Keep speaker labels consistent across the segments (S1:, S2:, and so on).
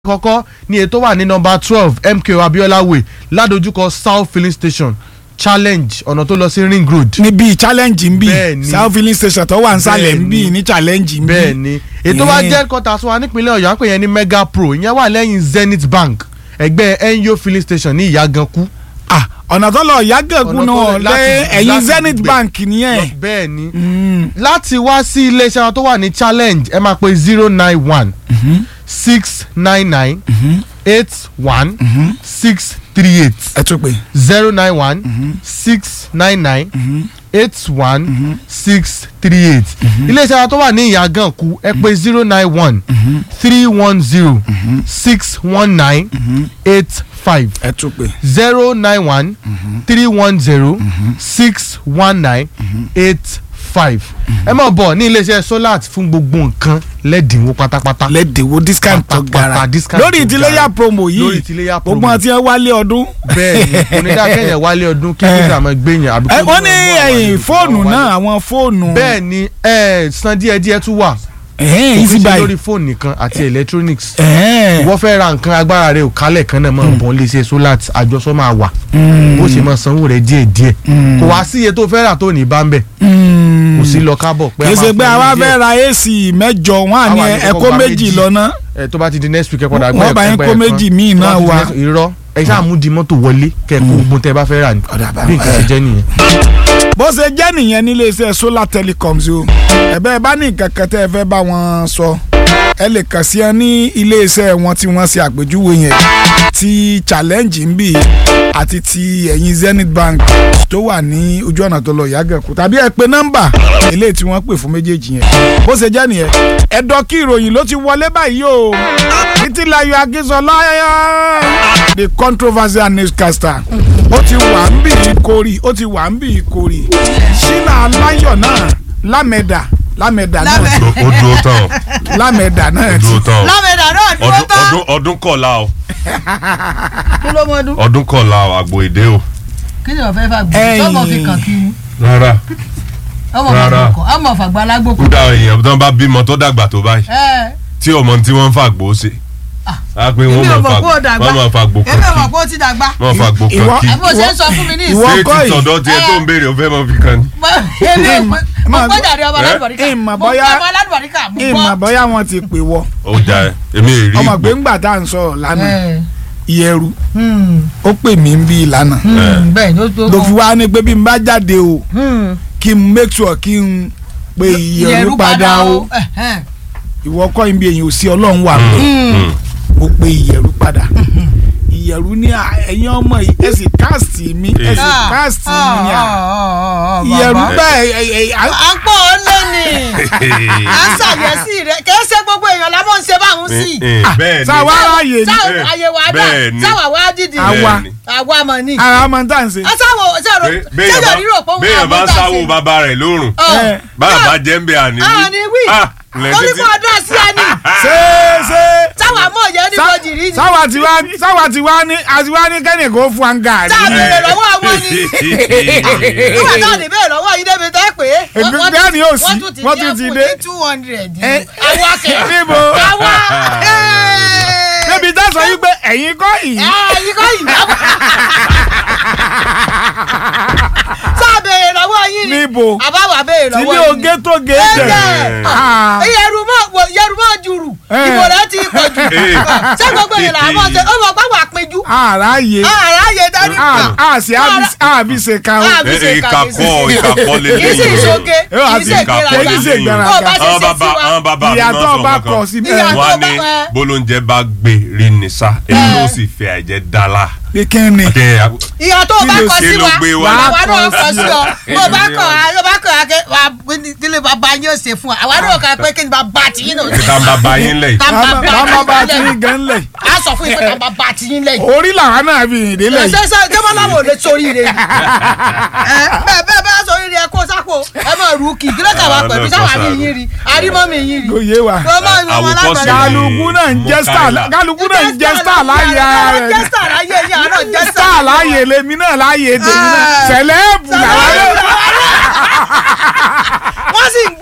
S1: kọ́kọ́ ní ètò wà ní nọ́mbà twelve MKO Abiola Way ládojúkọ South filling station challenge ọ̀nà tó lọ sí ring road.
S2: níbi challenge ń bì
S1: Bẹ́ẹ̀ni.
S2: south filling station tó wà nísàlẹ̀ ń bì
S1: Bẹ́ẹ̀ni.
S2: ní challenge ń bì.
S1: bẹ́ẹ̀ ni ètò wa
S2: Yeah.
S1: jẹ́ kọ́ta sọ wa nípínlẹ̀ Ọ̀yọ́ à ń pè yẹn ní Mega Pro ìyẹn wà lẹ́yìn Zenith Bank ẹgbẹ́ NYO filling station ní Ìyágankú.
S2: Ah, ọ̀nà tó lọ yàgànkú
S1: Ọ̀nà tó
S2: náà
S1: lọ
S2: lé
S1: láti-
S2: ẹ̀yìn
S1: láti
S2: zenith
S1: gbẹ.
S2: bank nìyẹn.
S1: bẹ́ẹ̀ ni
S2: Mm.
S1: láti wá sí iléeṣẹ́ wọn tó wà ní challenge ẹ máa pe zero nine one six nine nine eight one six three eight
S2: ẹ tún pé.
S1: zero nine one six nine nine eight one six three eight iléeṣẹ́ wa tó wà ní ìyàgànkù ẹ pè zero nine one three one zero six one nine eight five
S2: ẹ tún pé.
S1: zero nine one three one zero six one nine eight five ẹ máa bọ̀ ní iléeṣẹ́ solat fún gbogbo nǹkan lẹ́dínwó pátápátá
S2: lẹ́dẹ̀wó discount tó
S1: Pátápátá
S2: gara
S1: discount
S2: lórí
S1: tó
S2: ìtìlẹ́yà
S1: gara.
S2: promo
S1: Lórí
S2: yìí
S1: ìtìlẹ́yà promo.
S2: gbogbo àti ẹ wálé ọdún.
S1: bẹ́ẹ̀ ni onídàkẹ́yẹ̀ wálé ọdún kí nígbà máa gbẹ̀yìn àbí
S2: ẹ
S1: kó
S2: wọ́n
S1: ní
S2: ní
S1: wọ́n wá
S2: ẹ̀yìn
S1: wálé.
S2: fóònù náà àwọn fóònù.
S1: bẹ́ẹ̀ ni ẹ san díẹ̀ díẹ̀ tún wà
S2: ẹ̀hẹ́n
S1: kò
S2: easy
S1: fi ṣe
S2: buy.
S1: lórí fóònù nìkan àti electronics
S2: ẹ̀hẹ́n.
S1: wọ́n fẹ́ ra nǹkan agbára rẹ̀ ò kálẹ̀ kan náà mọ̀ bọ́n lè ṣe solat àjọsọ máa wà bó ṣe máa sanwó rẹ̀ díẹ̀ díẹ̀ kò wá sí iye tó fẹ́ rà tó ní bá ń bẹ̀ kò sí lọ kábọ̀ pé
S2: kì í ṣe pé
S1: máa
S2: àwa
S1: fún ẹ
S2: fẹ́ ra ac mẹ́jọ wọn à ní
S1: Àwa ní
S2: ẹ̀kọ́
S1: kọ́kọ́ gba
S2: méjì
S1: méjì.
S2: lọ́nà.
S1: ẹ tó bá ti di next week ẹ padà
S2: Wọ́n bá yín
S1: ẹgbẹ́
S2: kó
S1: ẹ̀kan.
S2: méjì míì
S1: Tó bá
S2: náà
S1: ti di
S2: wá.
S1: next- irọ́ ẹ ṣáà mú di mọ́tò wọlé kẹ́ẹ̀kọ́ ogun tẹ́ ẹ bá fẹ́ rà ní
S2: Ọ̀dà bá
S1: bí nǹkan ṣe jẹ́ nìyẹn.
S2: bó ṣe jẹ́ nìyẹn nílé iṣẹ́ solar telecoms o ẹ̀bẹ́ bá ní nǹkan kan tẹ́ ẹ fẹ́ bá wọn sọ ẹ lè kàn sí ẹ ní ilé iṣẹ́ wọn tí wọ́n ṣe àpèjúwe yẹn ti challenge ń bì àti ti ẹ̀yìn zenith bank tó wà ní ojú ọ̀nà tó lọ yàgànkù tàbí ẹ pe nọ́mbà eléyìí tí wọ́n pè fún méjèèjì yẹn bó ṣe jẹ́ nìyẹn ẹ̀dọ́ kí ìròyìn ló ti wọlé báyìí o títílayọ̀ akínsọ́lá the controversial newscaster ó ti wà ń bì í kórì ó ti wà ń bì í kórì ṣínà aláyọ̀ náà lámẹ̀dà lámẹ̀dà náà
S3: ó dúró tán
S2: lámẹ̀dà náà
S3: ó
S2: ti
S3: dúró tán
S4: lámẹ̀dà náà dúró
S3: ọdún
S4: tán
S3: ọdún ọdún kọ̀ọ̀la o
S4: kí ló mọ ọdún.
S3: ọdún kọ̀ọ̀la o àgbo èdè o
S4: kí ni wọ́n fẹ́ fà gbé
S2: Ẹ̀yìn.
S4: sọ́mọ fi kàn kí ni
S3: rárá
S4: ọmọ
S3: Rárá.
S4: fàgbà kàn ọmọ fàgbà alágbókò.
S3: kódà èèyàn tó ń bá bímọ tó dàgbà tó báyìí
S4: ẹ
S3: tí ọmọ tí wọ́n ń fàgbò ṣe á pé wọ́n
S4: èmi ò
S3: máa
S4: mọ̀ pé ó
S3: fàgbò
S4: dàgbà
S3: wọ́n máa fàgbò
S4: èmi ò mọ̀
S3: kan
S4: pé ó ti dàgbà
S3: kí wọ́n fàgbò kan
S2: Ìwọ-
S3: kí
S4: ẹ bó ṣe ń sọ fún mi ní
S2: Ìwọ
S4: ìsìn.
S3: ṣé
S2: kọ́
S3: ti
S2: yìí.
S3: tọ̀dọ̀ tiẹ̀ tó ń béèrè ó fẹ́ mọ fi kan ni.
S4: èmi ò mọ̀ mo
S2: Ìmọ̀-
S4: gbọ́dọ̀ ọmọ
S3: Eh?
S4: aládùbọ̀ríkà
S2: Ìmọ̀
S4: mo
S2: bóyá-
S4: gbọ́ ọmọ aládùbọ̀ríkà mo
S2: ìmọ̀
S4: gbọ́.
S2: bóyá wọn ti pè wọ
S3: ó jà ẹ èmi èrí
S2: ọmọ
S3: ìgbò
S2: pé ńgbà tá à ń sọ̀rọ̀ lánàá
S4: Ẹ,
S2: ìyẹ̀rù
S4: hmm,
S2: ó pè mí ń bí ìlànà
S4: hmm, bẹ́ẹ̀ ni ó tó
S2: ló fi wá ní pé bí n bá jáde o
S4: Hmm,
S2: kí n make sure kí n pe ìyẹ̀rù padà o
S4: ẹ̀hẹ́n.
S2: ìwọ kọ́ ibi èyàn ò sí ọlọ́run wà pé
S4: Hmm,
S2: mo pe ìyẹ̀rù padà ìyẹ̀rù ní à, ẹ̀yin ọmọ yìí ẹ sì káàsì mi ẹ sì
S4: ah,
S2: káàsì
S4: ah,
S2: mi ní à
S4: ah, ah, ah,
S2: ìyẹ̀rù
S4: bàbá.
S2: bẹ́ẹ̀ ẹ- ẹ- à-
S4: à ń pọ̀ ọ́ lónìí à ń ṣàyẹ̀sí rẹ̀ kì í ṣe gbogbo èèyàn lábọ̀ ń ṣe báwọn sí.
S3: bẹ́ẹ̀ ni
S2: sáwa ráàyè ni
S4: sáwọn
S3: Eh,
S4: àyẹ̀wò àdá
S3: bẹ́ẹ̀ ni.
S4: sáwà wá dídì
S2: Àwa.
S3: ni.
S4: àwa mọ̀ ni.
S2: ara máa ń tà ń ṣe.
S4: sáwọ sáwọ
S3: Bé- béèyàn
S4: sẹ́yọ̀
S3: bá-
S4: rírò pé wọ́n
S3: béèyàn bá
S4: àbọ̀
S3: ń
S4: tá a
S3: sáwó
S4: ṣe.
S3: bàbá rẹ̀ lórùn
S4: Ọ̀.
S2: Eh,
S3: báyà bá jẹ́ ń bẹ àní wí.
S4: àní wí
S3: Ah, lẹ́
S4: torí
S3: títí.
S4: kó ọdún àti ẹni
S2: ṣé ṣé
S4: sáwà mọ̀ yẹn ní
S2: sá-
S4: bọ́jì rí ni
S2: sáwà tí wá sáwà tí wá ní àti wá ní kẹ́nì kó fún wa ń gàrí.
S4: tá a béèrè lọ́wọ́ àwọn ni nígbà náà ní bẹ́ẹ̀ lọ́wọ́ yìí débi tẹ́ pé
S2: Èmi bẹ́ẹ̀ ni ó sí, wọ́n tún ti dé.
S4: two hundred
S2: Eh,
S4: àwọn akẹ́
S2: níbo
S4: àwa
S2: débi tá a sọ yí pé ẹ̀yin kọ́ yìí.
S4: ẹ̀yin kọ́ yìí náà sáà béèrè lọ́wọ́ yìí ni
S2: níbo
S4: àbáwá béèrè
S2: tí
S4: lọ́wọ́
S2: ní
S4: yìí ni.
S2: oge tó ge jẹ.
S4: Ẹ̀jẹ̀.
S2: Ah.
S4: yẹrùmọ yẹrùmọ jùrù
S2: Eh.
S4: ìbò rẹ ti pọ̀ jù
S3: Eh.
S4: ṣé gbogbo yẹn là á mọ̀ ṣe ó mọ̀ pé wà péjú
S2: àráyé
S4: àráyè dání
S2: àṣì àbí ṣe kan o.
S4: Ah, àbí ṣe
S3: ìkàkọ́ ìkàkọ́
S4: kì í sì
S3: lélẹ́yìn.
S4: ìṣoge
S2: Ẹ wá
S4: kì í
S2: sí
S4: ṣe
S3: ìkàkọ́
S2: kì í ṣe
S4: ìgbéraga
S2: ìgbéraga.
S4: bó o bá ṣe
S3: àwọn
S4: ṣe
S3: bàbá
S4: sí wa
S3: àwọn bàbá mi máa ń
S2: ìyàtọ̀
S3: sọ
S2: bá
S3: kankan.
S2: kọ̀ sí
S4: Ìyàtọ̀
S2: bẹ́ẹ̀.
S3: wọ́n á
S4: bá-
S3: ní
S4: eh.
S3: bólóúnjẹ bá gbé rí ni sá èyí ló sì fẹ́ àìjẹ́ dálá.
S2: pé kí ni.
S4: ìyá tó o bá
S2: Kí ló
S4: kọ
S3: ṣe
S4: sí
S3: ló
S4: wa
S3: gbé wa?
S4: àwa náà
S2: Wàá
S4: kọ
S2: kọ
S4: sí ọ bó o bá kọ ọ bá kọ akẹ wà kílè bàbá yín ó ṣe fún wa àwa náà kọ pé kí ni bàbá tiyín náà ṣe.
S3: ìta bàbá yín lẹ̀
S2: bàbá bá ti ń gan lẹ̀.
S4: a sọ fún ìfẹ́ tàbá bá tiyín lẹ́yìn.
S2: orí làwọn náà fi hìn délẹ̀ yìí.
S4: ṣe ṣe ṣé wọn láwọn ò lè sórí rẹ ni. ẹ bẹ́ẹ̀ bẹ́ẹ̀ bá sórí rẹ kó sápò ẹ máa rú kì kí ló kà wá
S3: Ah,
S4: pẹ̀lú
S3: náà
S4: sáwà
S3: kọ́
S4: mi
S3: sáà.
S4: yín rí arímọ́ mi yín rí.
S2: kò yé wa.
S4: kó má mi wọn
S3: Àwòkọ́ṣe
S4: lágbàdo.
S3: ni.
S2: kálukú náà ń jẹ́ star
S3: Mukaila.
S2: kálukú náà ń jẹ́ star láyé ara rẹ̀
S4: jẹ́ star láyé yín àná jẹ́ star.
S2: star láyé lèmi náà láyé tèmi náà
S4: Ah.
S2: sẹ̀lẹ́ẹ̀bù làwọn náà.
S4: wọ́n sì ń gbá wa náà.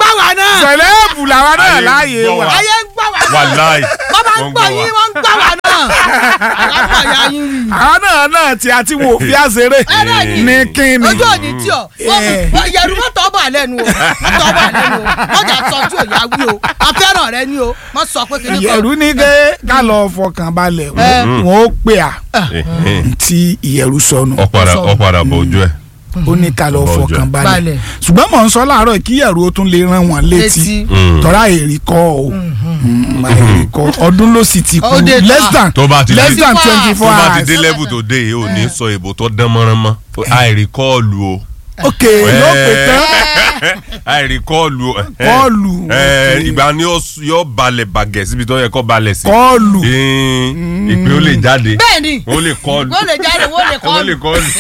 S2: sẹ̀lẹ́bù làwa náà
S3: Ayé ń
S2: láàyè
S3: gbọ́
S2: wa.
S3: wa.
S4: ayé ń gbọ́ wá náà
S3: wàláì
S4: wọ́n bá ń gbọ́ yín wọ́n ń gbọ́ wá náà àlámọ̀ ya yín rí
S2: àwọn náà náà tí a ti wò fi àṣeré
S4: Ẹ̀rẹ́ ni.
S2: ní kíni.
S4: ojú òní tí ọ
S2: Eh.
S4: yẹru mọ́tò ọba lẹ́nu o mọ́tò ọba lẹ́nu o mọ́jà sọ tí ò yá wí o afẹ́ràn rẹ ni o mọ́ sọ pé kí ni kọ́
S2: ìyẹ̀rù ní ké ká lọ fọkàn balẹ̀
S4: Eh.
S2: wọn ó pè à tí ìyẹ̀rù sọnù
S3: ọ̀padà ọ̀padà bọ̀ ojú ẹ̀.
S2: ó ní ká lọ
S3: Ọba ọjọ́.
S2: fọkàn balẹ̀
S4: Balẹ̀.
S2: ṣùgbọ́n mò ń sọ láàárọ̀ kí ìyẹ̀rù ó tún lè rán wọn létí
S4: Létí.
S2: tọ́ra èrì kọ́ o Mm, èrì kọ́ ọdún ló sì ti kú
S4: Ó dé
S2: less than
S3: tó bá ti
S2: less
S3: dé
S2: than
S4: 24
S2: twenty
S3: tó
S2: four
S3: bá ti
S2: hours
S3: dé level tó dé yìí ò ní sọ èbò tó dán mọ́rán mọ́ àìríkọ́ọ̀lù o.
S2: ok yóò pè tán
S3: àìríkọ́ọ̀lù o.
S2: Kọ́ọ̀lù,
S3: Ẹ,
S2: ok.
S3: ìgbà ni ó s- yóò balẹ̀ bàgẹ́ síbi tó yẹ kó balẹ̀ sí.
S2: kọ́ọ̀lù
S3: Ee, ìpè ó lè jáde
S4: bẹ́ẹ̀ ni
S3: ó lè kọ́ọ̀lù
S4: wọ́n lè jáde wọ́n lè kọ́
S3: ó lè kọ́ọ̀lù.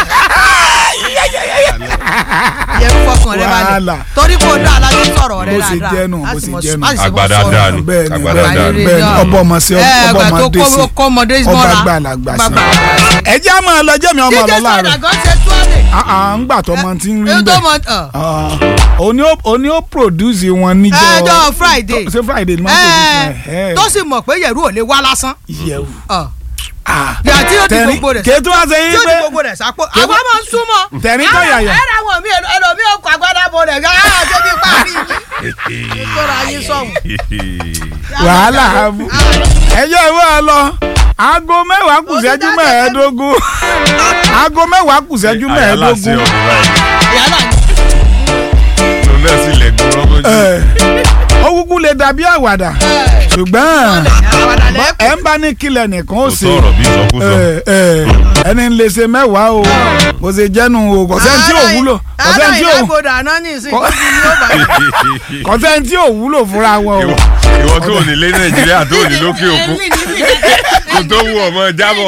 S4: yẹ fọkàn rẹ
S2: Wàhálà.
S4: balẹ̀ torí kò dá alájẹ sọ̀rọ̀ rẹ
S2: Bó ṣe
S4: dáadáa
S2: jẹ́ nù,
S4: Á
S2: bó
S4: sì
S2: ṣe
S4: mọ-
S2: jẹ́ nù.
S4: á sì mọ
S3: Àgbàdá
S4: sọ̀rọ̀.
S3: dáa ni.
S2: bẹ́ẹ̀ ni
S3: Àgbàdá
S2: bẹ́ẹ̀
S3: dáa
S2: ni
S3: ni.
S2: bẹ́ẹ̀ ni ọbọ ọmọ sí
S4: Ẹ,
S2: ọbọ
S4: àgbà tó
S2: ọmọdé sí
S4: kó- kó ọmọdé
S2: ọba
S4: mọ́ra.
S2: gbàlagbà sí
S4: Bàbá.
S2: ẹ jẹ́ àmọ́ ọlọ́jọ́ mi ọmọ
S4: díje
S2: ọlọ́lá
S4: sọ̀dà
S2: rẹ̀
S4: gan ṣe tó lè.
S2: à ń gbà tó ọmọ tí ń rí
S4: èyí tó
S2: bẹ́ẹ̀
S4: mọ ọ̀.
S2: Ah, òní ó òní ó produce wọn níjọ́
S4: ẹjọ́ friday
S2: ṣé friday ni wọ́n produce
S4: ẹ
S2: wọn
S4: tó sì mọ̀ pé yẹ̀rù ò lè wá lásán.
S2: ìyẹ̀wò
S4: Ọ̀. yà tí ó di gbogbo rẹ̀
S2: kí tó wá ṣe
S4: tí
S2: yín
S4: ó
S2: pé
S4: di gbogbo rẹ̀ sápò àwọn máa ń súnmọ́.
S2: Tẹ̀rín tó yàyà.
S4: ẹ̀rọ àwọn mi ẹlòmí ò kọ agbádá bo rẹ̀ gán á débi parí mi. ìkóra yín sọ̀hún.
S2: wàhálà àbú ẹjọ́ ìwé ẹ lọ aago mẹ́wàá kù
S4: Ó ti
S2: ṣẹ́jú
S4: dájọ́
S2: mẹ́ẹ̀ẹ́dógún aago mẹ́wàá kù ṣẹ́jú
S3: Àyàlá sí
S2: mẹ́ẹ̀ẹ́dógún
S3: ọ̀dọ̀ báyìí.
S4: ìyálà ni.
S3: lòun náà sì lẹ̀ gbọ́n rọ́gọ́jú.
S2: Ẹ̀, ó kúkú lè dàbí àwàdà ṣùgbọ́n
S4: àwàdà lẹ́kọ̀ọ́.
S2: ẹ ń bá ní kílẹ̀ nìkan ó
S3: kò
S2: ṣe
S3: sọ̀rọ̀ bí ìsọkúsọ.
S2: ẹ, ẹ, ẹni ń lè ṣe mẹ́wàá o kò ṣe jẹ́nu o kò sẹ́ni tí ò wúlò kò sẹ́ni tí ò
S4: àárọ̀ ìdágbòdà náà ní ìsìn
S2: Kọ́-
S4: kó fi ní ó bá yẹ.
S2: kò sẹ́ni tí ò wúlò fúnra wọn o.
S3: Ìwọ- ìwọ tó ò ní lé nàìjíríà tó ò ní lókè òkun
S4: Èmi ní mi.
S3: kò tó wù ọmọ jábọ̀.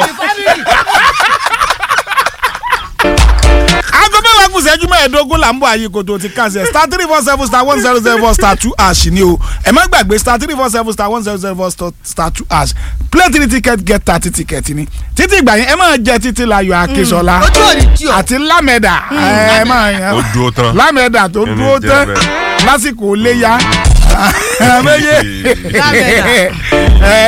S2: aago mẹ́wàá kù sẹ́jú mẹ́ẹ̀ẹ́dógún là ń bọ̀ àyè kòtò ti kàṣẹ star three four seven star one zero zero four star two ash ni o ẹ má gbàgbé star three four seven star one zero zero four star- star two ash play three ticket get thirty ticket ni títí ìgbà yẹn ẹ máa jẹ títí láyọ̀ akínsọ́lá
S4: ojú òní tí o.
S2: àti lámẹ̀dà ẹ máa
S3: ó
S2: yan
S3: dúró tán.
S2: lámẹ̀dà tó
S3: Ẹni
S2: dúró
S3: jẹ́
S2: tán
S3: bẹ́ẹ̀.
S2: lásìkò léyà. àmẹ́yẹ
S4: Lámẹ̀dà.
S2: ẹ